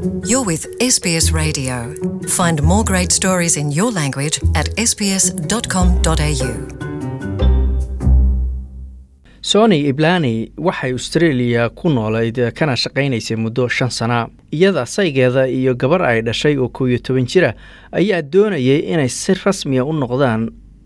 You're with SBS Radio. Find more great stories in your language at sbs.com.au. sony iblani waxay australia ku noolayd kana shaqaynaysay muddo shan sana iyada saygeeda iyo gabar ay dhashay oo kow iyo toban jira ayaa doonayay inay si rasmiya u noqdaan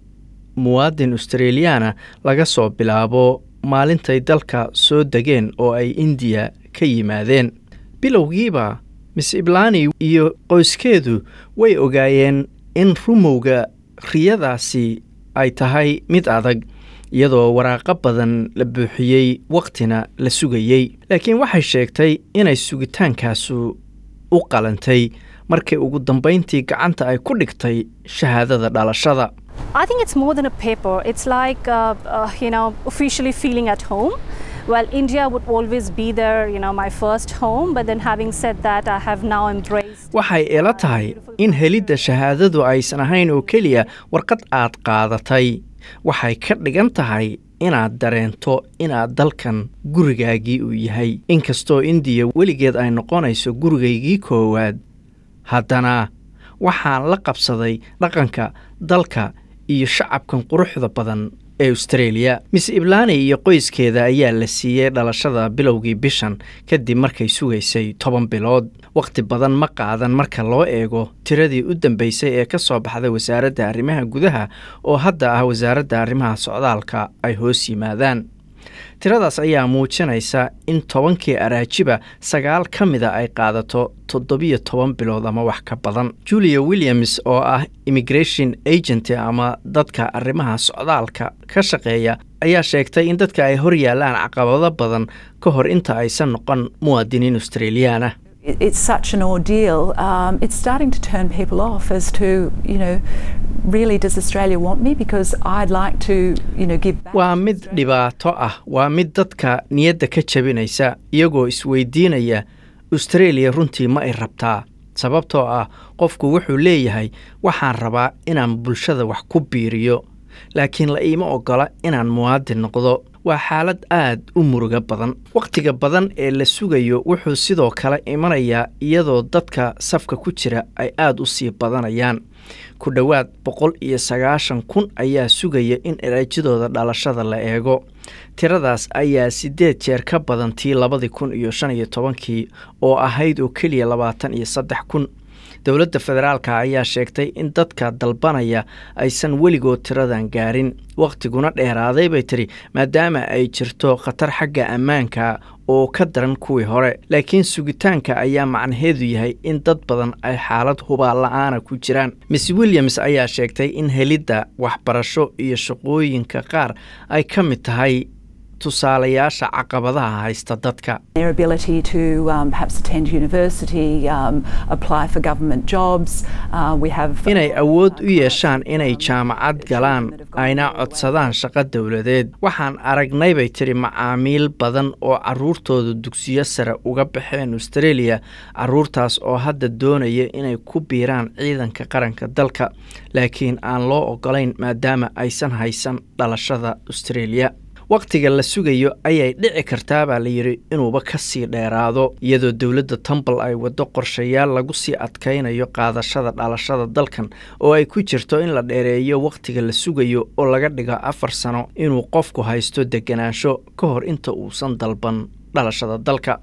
muwaadin australiyaana laga soo bilaabo maalintay dalka soo degeen oo ay indiya ka yimaadeen bilowgiiba miss iblani iyo qoyskeedu way ogaayeen in rumowga riyadaasi ay tahay mid adag iyadoo waraaqo badan la buuxiyey wakhtina la sugayey laakiin waxay sheegtay inay sugitaankaasu u qalantay markii ugu dambayntii gacanta ay ku dhigtay shahaadada dhalashada I think it's more than a paper. It's like, uh, uh, you know, officially feeling at home. Well, India would always be there, you know, my first home. But then having said that, I have now embraced. waxay ila tahay in helidda shahaadadu aysan ahayn oo keliya warqad aad qaadatay waxay ka dhigan tahay inaad dareento inaad dalkan gurigaagii uu yahay inkastoo indiya weligeed ay noqonayso gurigaygii koowaad haddana waxaan la qabsaday dhaqanka dalka iyo shacabkan quruxda badan ee australia miss iblani iyo qoyskeeda ayaa la siiyey dhalashada bilowgii bishan kadib markay sugaysay toban bilood wakhti badan ma qaadan marka loo eego tiradii u dambeysay ee ka soo baxday wasaaradda arrimaha gudaha oo hadda ah wasaaradda arrimaha socdaalka ay hoos yimaadaan tiradaas ayaa muujinaysa in tobankii araajiba sagaal ka mida ay qaadato toddobiyo toban bilood ama wax ka badan julia williams oo ah immigration agent ama dadka arrimaha socdaalka ka shaqeeya ayaa sheegtay in dadka ay hor yaalaan caqabado badan ka hor inta aysan noqon muwaadiniin australiyaana it- it's such an ordeal. Um, it's starting to turn people off as to, you know, really does Australia want me? Because I'd like to, you know, give back. waa mid dhibaato ah waa mid dadka niyadda ka jabinaysa iyagoo isweydiinaya australia runtii ma ay rabtaa sababtoo ah qofku wuxuu leeyahay waxaan rabaa inaan bulshada wax ku biiriyo laakiin la iima ogola inaan muwaadin noqdo waa xaalad aad u muruga badan wakhtiga badan ee la sugayo wuxuu sidoo kale imanayaa iyadoo dadka safka ku jira ay aad u sii badanayaan ku dhowaad boqol iyo sagaashan kun ayaa sugaya in eraajadooda dhalashada la eego tiradaas ayaa siddeed jeer ka badan tii labadii kun iyo shan iyo tobankii oo ahayd oo keliya labaatan iyo saddex kun dowladda federaalka ayaa sheegtay in dadka dalbanaya aysan weligood tiradan gaarin wakhtiguna dheeraaday bay tiri maadaama ay jirto khatar xagga ammaanka oo ka daran kuwii hore laakiin sugitaanka ayaa macnaheedu yahay in dad badan ay xaalad hubaal la-aana ku jiraan miss williams ayaa sheegtay in helidda waxbarasho iyo shaqooyinka qaar ay ka mid tahay tusaalayaasha caqabadaha haysta dadka Their ability to um, perhaps attend university, um, apply for government jobs. Uh, we have inay awood u yeeshaan inay jaamacad galaan ayna codsadaan shaqo dowladeed waxaan aragnay bay tiri macaamiil badan oo caruurtooda dugsiyo sare uga baxeen australia caruurtaas oo hadda doonaya inay ku biiraan ciidanka qaranka dalka laakiin aan loo ogolayn maadaama aysan haysan dhalashada australia wakhtiga la sugayo ayay dhici kartaa baa la yidhi inuuba ka sii dheeraado iyadoo dowladda tambal ay waddo qorshayaal lagu sii adkaynayo qaadashada dhalashada dalkan oo ay ku jirto in la dheereeyo wakhtiga la sugayo oo laga dhigo afar sano inuu qofku haysto deganaansho ka hor inta uusan dalban dhalashada dalka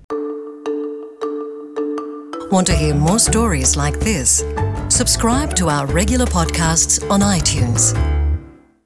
Want to hear more stories like this? Subscribe to our regular podcasts on iTunes.